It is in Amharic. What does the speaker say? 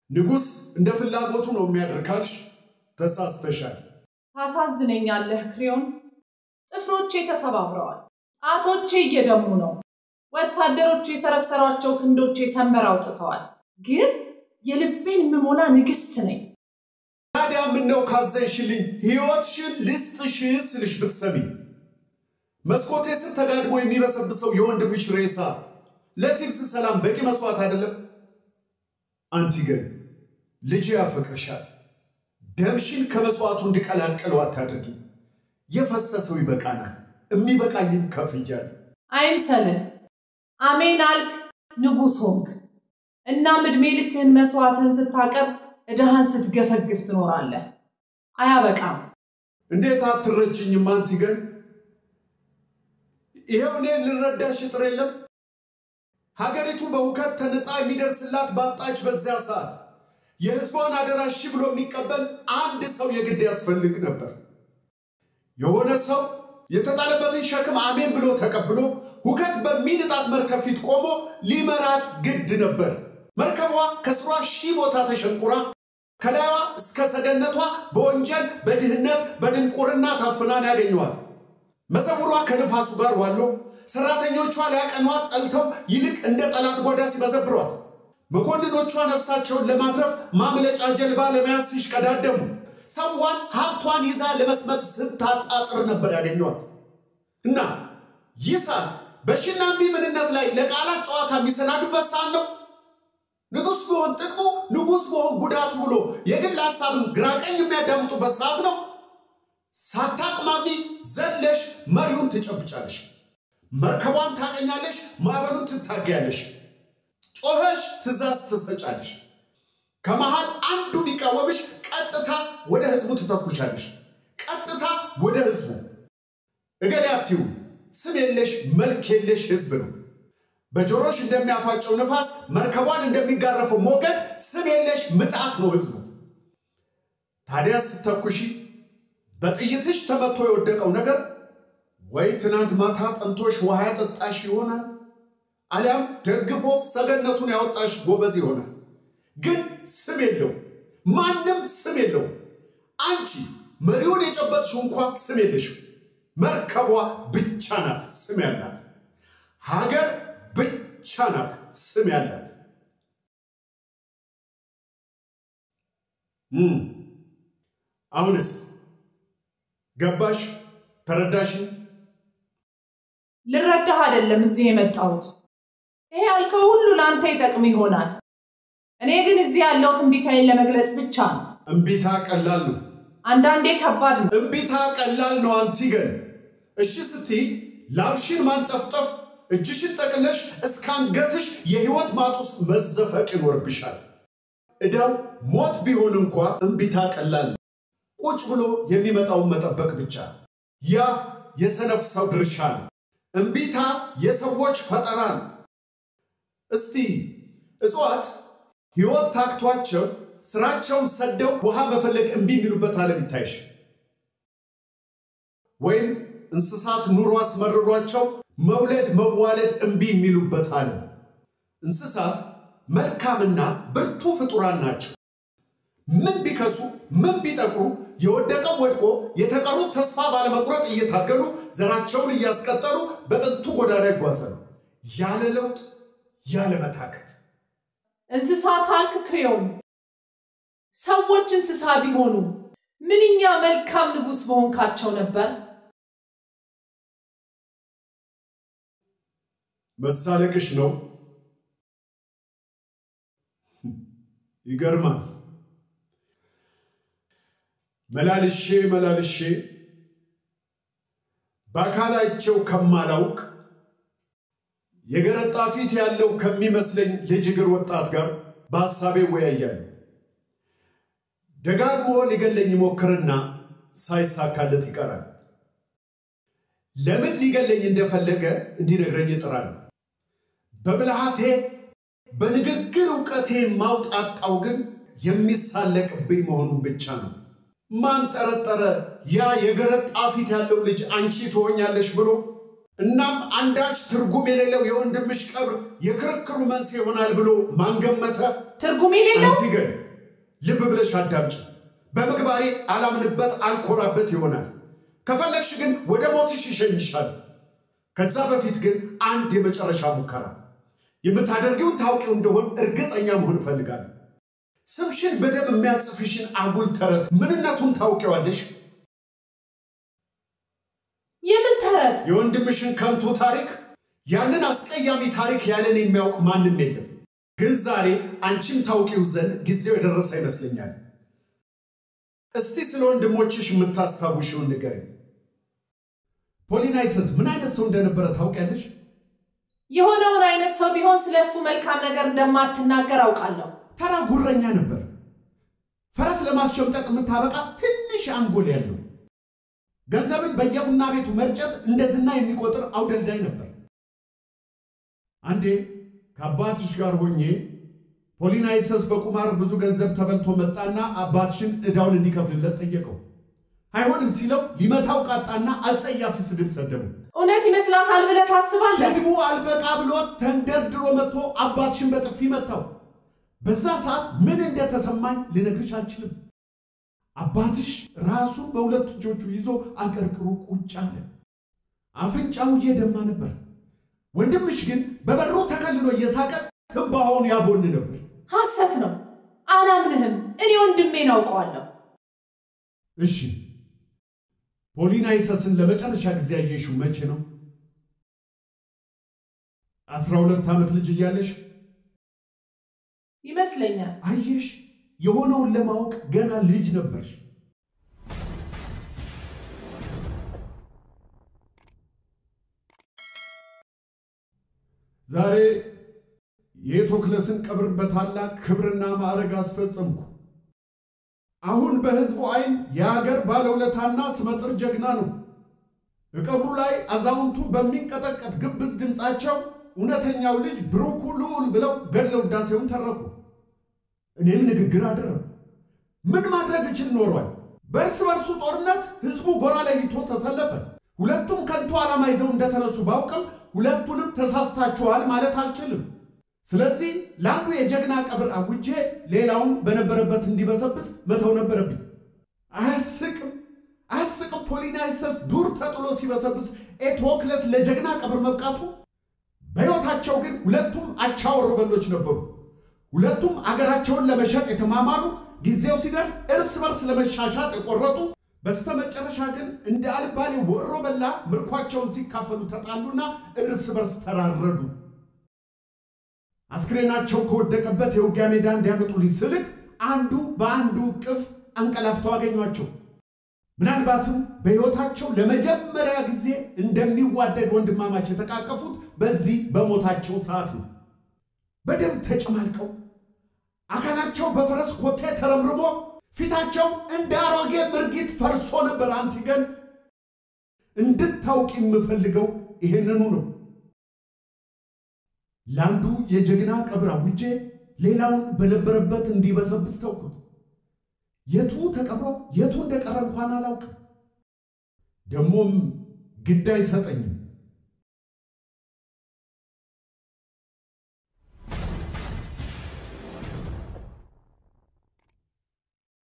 ንጉሥ እንደ ፍላጎቱ ነው የሚያደርግ ካልሽ ተሳስተሻል። ታሳዝነኛለህ ክሪዮን። ጥፍሮቼ ተሰባብረዋል። ጣቶቼ እየደሙ ነው። ወታደሮቹ የሰረሰሯቸው ክንዶቼ ሰንበር አውጥተዋል። ግን የልቤን የምሞላ ንግሥት ነኝ። ታዲያ ምነው ካዘንሽልኝ ሕይወትሽን ልስጥሽ ስልሽ ብትሰሚ። መስኮቴ ስር ተጋድሞ የሚበሰብሰው የወንድምሽ ሬሳ ለቲብስ ሰላም በቂ መስዋዕት አይደለም? አንቲገን ልጅ ያፈቅርሻል። ደምሽን ከመስዋዕቱ እንዲቀላቅለው አታድርጊ። የፈሰሰው ይበቃናል። የሚበቃኝም ከፍያለሁ። አይምሰልህ። አሜን አልክ፣ ንጉሥ ሆንክ። እናም ዕድሜ ልክህን መስዋዕትን ስታቀርብ ዕዳህን ስትገፈግፍ ትኖራለህ። አያበቃም። እንዴት አትረጅኝም አንቲገን? ይኸው እኔ ልረዳሽ ጥር የለም ሀገሪቱ በሁከት ተንጣ የሚደርስላት ባጣች በዚያ ሰዓት የሕዝቧን አደራ እሺ ብሎ የሚቀበል አንድ ሰው የግድ ያስፈልግ ነበር። የሆነ ሰው የተጣለበትን ሸክም አሜን ብሎ ተቀብሎ ሁከት በሚንጣት መርከብ ፊት ቆሞ ሊመራት ግድ ነበር። መርከቧ ከስሯ ሺህ ቦታ ተሸንቁራ ከላይዋ እስከ ሰገነቷ በወንጀል በድህነት በድንቁርና ታፍናን ያገኘዋት መዘውሯ ከንፋሱ ጋር ዋሎ ሰራተኞቿ ሊያቀኗት ጠልተው ይልቅ እንደ ጠላት ጓዳ ሲበዘብሯት መኮንኖቿ ነፍሳቸውን ለማትረፍ ማምለጫ ጀልባ ለመያዝ ሲሽቀዳደሙ ሰዋን ሀብቷን ይዛ ለመስመጥ ስታጣጥር ነበር ያገኟት እና ይህ ሰዓት በሽና እምቢ ምንነት ላይ ለቃላት ጨዋታ የሚሰናዱበት ሰዓት ነው። ንጉሥ ቢሆን ጥቅሙ፣ ንጉሥ ቢሆን ጉዳቱ ብሎ የግል ሀሳብን ግራቀኝ የሚያዳምጡበት ሰዓት ነው። ሳታቅማሚ ዘለሽ መሪውን ትጨብጫለሽ። መርከቧን ታቀኛለሽ፣ ማዕበሉን ትታገያለሽ። ጮኸሽ ትእዛዝ ትሰጫለሽ። ከመሃል አንዱ ቢቃወምሽ ቀጥታ ወደ ህዝቡ ትተኩሻለሽ። ቀጥታ ወደ ህዝቡ እገሌ አትዩ። ስም የለሽ መልክ የለሽ ህዝብ ነው። በጆሮሽ እንደሚያፋጨው ንፋስ መርከቧን እንደሚጋረፈው ሞገድ ስም የለሽ ምጣት ነው ህዝቡ። ታዲያ ስተኩሺ በጥይትሽ ተመቶ የወደቀው ነገር ወይ ትናንት ማታ ጠንቶሽ ውሃ ያጠጣሽ ይሆናል፣ አሊያም ደግፎ ሰገነቱን ያወጣሽ ጎበዝ ይሆናል። ግን ስም የለው፣ ማንም ስም የለው። አንቺ መሪውን የጨበጥሽው እንኳ ስም የለሽም። መርከቧ ብቻ ናት ስም ያላት። ሀገር ብቻ ናት ስም ያላት። አሁንስ ገባሽ? ተረዳሽ? ልረዳህ አይደለም እዚህ የመጣሁት። ይሄ ያልከው ሁሉ ለአንተ ይጠቅም ይሆናል። እኔ ግን እዚህ ያለው ትንቢታዬን ለመግለጽ ብቻ ነው። እምቢታ ቀላል ነው። አንዳንዴ ከባድ ነው። እምቢታ ቀላል ነው። አንቲገን እሺ ስትይ ላብሽን ማንጠፍጠፍ፣ እጅሽን ጠቅለሽ እስከ አንገትሽ የህይወት ማጥ ውስጥ መዘፈቅ ይኖርብሻል። ዕዳው ሞት ቢሆን እንኳ እምቢታ ቀላል ነው። ቁጭ ብሎ የሚመጣውን መጠበቅ ብቻ። ያ የሰነፍ ሰው ድርሻ ነው። እምቢታ የሰዎች ፈጠራ ነው። እስቲ እጽዋት ሕይወት ታክቷቸው ስራቸውን ሰደው ውሃ መፈለግ እምቢ የሚሉበት ዓለም ይታይሽ። ወይም እንስሳት ኑሮ አስመርሯቸው መውለድ መዋለድ እምቢ የሚሉበት ዓለም። እንስሳት መልካምና ብርቱ ፍጡራን ናቸው። ምን ቢከሱ ምን ቢጠቁሩ የወደቀው ወድቆ የተቀሩት ተስፋ ባለመቁረጥ እየታገሉ ዘራቸውን እያስቀጠሉ በጥንቱ ጎዳና ይጓዛሉ ያለ ለውጥ ያለ መታከት። እንስሳት አልክ ክሬዮን። ሰዎች እንስሳ ቢሆኑ ምንኛ መልካም ንጉሥ በሆንካቸው ነበር። መሳለቅሽ ነው። ይገርማል። መላልሼ መላልሼ በአካላቸው ከማላውቅ የገረጣ ፊት ያለው ከሚመስለኝ ልጅ እግር ወጣት ጋር በሐሳቤ እወያያለሁ። ደጋግሞ ሊገለኝ ይሞክርና ሳይሳካለት ይቀራል። ለምን ሊገለኝ እንደፈለገ እንዲነግረኝ እጥራለሁ። በብልሃቴ በንግግር እውቀቴ ማውጣጣው ግን የሚሳለቅብኝ መሆኑን ብቻ ነው። ማን ጠረጠረ ያ የገረጣ ፊት ያለው ልጅ አንቺ ትሆኛለሽ ብሎ እናም አንዳች ትርጉም የሌለው የወንድምሽ ቀብር የክርክሩ መንስኤ ይሆናል ብሎ ማንገመተ ትርጉም የሌለው አንቲ ግን ልብ ብለሽ አዳምጪ። በምግባሬ አላምንበት አልኮራበት ይሆናል። ከፈለግሽ ግን ወደ ሞትሽ ይሸኝሻል። ከዛ በፊት ግን አንድ የመጨረሻ ሙከራ የምታደርጊውን ታውቂው እንደሆን እርግጠኛ መሆን እፈልጋለሁ። ስምሽን በደም የሚያጽፍሽን አጉል ተረት ምንነቱን ታውቂዋለሽ? የምን ተረት? የወንድምሽን ከንቱ ታሪክ፣ ያንን አስቀያሚ ታሪክ ያለን የሚያውቅ ማንም የለም። ግን ዛሬ አንቺም ታውቂው ዘንድ ጊዜው የደረሰ ይመስለኛል። እስቲ ስለ ወንድሞችሽ የምታስታውሽውን ንገሪኝ። ፖሊናይሰስ ምን አይነት ሰው እንደነበረ ታውቂያለሽ? የሆነውን አይነት ሰው ቢሆን ስለ እሱ መልካም ነገር እንደማትናገር አውቃለሁ። ተራ ጉረኛ ነበር። ፈረስ ለማስሸምጠቅ የምታበቃ ትንሽ አንጎል ያለው ገንዘብን በየቡና ቤቱ መርጨት እንደ ዝና የሚቆጥር አውደልዳይ ነበር። አንዴ ከአባትሽ ጋር ሆኜ ፖሊናይሰስ በቁማር ብዙ ገንዘብ ተበልቶ መጣና አባትሽን ዕዳውን እንዲከፍልለት ጠየቀው። አይሆንም ሲለው ሊመታው ቃጣና አጸያፊ ስድብ ሰደቡ። እውነት ይመስላታል ብለህ ታስባለህ? ስድቡ አልበቃ ብሎ ተንደርድሮ መጥቶ አባትሽን በጥፊ መታው። በዛ ሰዓት ምን እንደተሰማኝ ልነግርሽ አልችልም። አባትሽ ራሱን በሁለት እጆቹ ይዞ አቀርቅሮ ቁጭ አለ። አፍንጫው እየደማ ነበር። ወንድምሽ ግን በበሩ ተከልሎ እየሳቀ ትንባሆውን ያቦን ነበር። ሐሰት ነው። አላምንህም። እኔ ወንድሜን አውቀዋለሁ። እሺ ፖሊናይሰስን ለመጨረሻ ጊዜ ያየሽው መቼ ነው? አስራ ሁለት ዓመት ልጅ እያለሽ ይመስለኛል። አየሽ፣ የሆነውን ለማወቅ ገና ልጅ ነበርሽ። ዛሬ የቶክለስን ቀብር በታላቅ ክብርና ማዕረግ አስፈጸምኩ። አሁን በሕዝቡ ዓይን የአገር ባለውለታና ስመጥር ጀግና ነው። እቀብሩ ላይ አዛውንቱ በሚንቀጠቀጥ ግብዝ ድምፃቸው እውነተኛው ልጅ ብሩኩ ልዑል ብለው ገድለ ውዳሴውን ተረኩ። እኔም ንግግር አደረጉ። ምን ማድረግ እችል ኖሯል? በእርስ በርሱ ጦርነት ሕዝቡ ጎራ ለይቶ ተሰለፈ። ሁለቱም ከንቱ ዓላማ ይዘው እንደተነሱ ባውቅም ሁለቱንም ተሳስታችኋል ማለት አልችልም። ስለዚህ ለአንዱ የጀግና ቀብር አውጄ ሌላውን በነበረበት እንዲበሰብስ መተው ነበረብኝ። አያስቅም? አያስቅም? ፖሊናይሰስ ዱር ተጥሎ ሲበሰብስ ኤቶክለስ ለጀግና ቀብር መብቃቱ። በሕይወታቸው ግን ሁለቱም አቻ ወሮበሎች ነበሩ። ሁለቱም አገራቸውን ለመሸጥ የተማማሉ፣ ጊዜው ሲደርስ እርስ በርስ ለመሻሻጥ የቆረጡ፣ በስተመጨረሻ ግን እንደ አልባሌ ወሮ በላ ምርኳቸውን ሲካፈሉ ተጣሉና እርስ በርስ ተራረዱ። አስክሬናቸው ከወደቀበት የውጊያ ሜዳ እንዲያመጡልኝ ስልክ አንዱ በአንዱ እቅፍ አንቀላፍተው አገኟቸው። ምናልባትም በሕይወታቸው ለመጀመሪያ ጊዜ እንደሚዋደድ ወንድማማች የተቃቀፉት በዚህ በሞታቸው ሰዓት ነው። በደም ተጨማልቀው አካላቸው በፈረስ ኮቴ ተረምርሞ ፊታቸው እንደ አሮጌ ምርጊት ፈርሶ ነበር። አንቲገን እንድታውቅ የምፈልገው ይህንኑ ነው። ለአንዱ የጀግና ቀብር አውጄ ሌላውን በነበረበት እንዲበሰብስ ተውኩት። የቱ ተቀብሮ የቱ እንደቀረ እንኳን አላውቅም። ደግሞም ግድ አይሰጠኝም።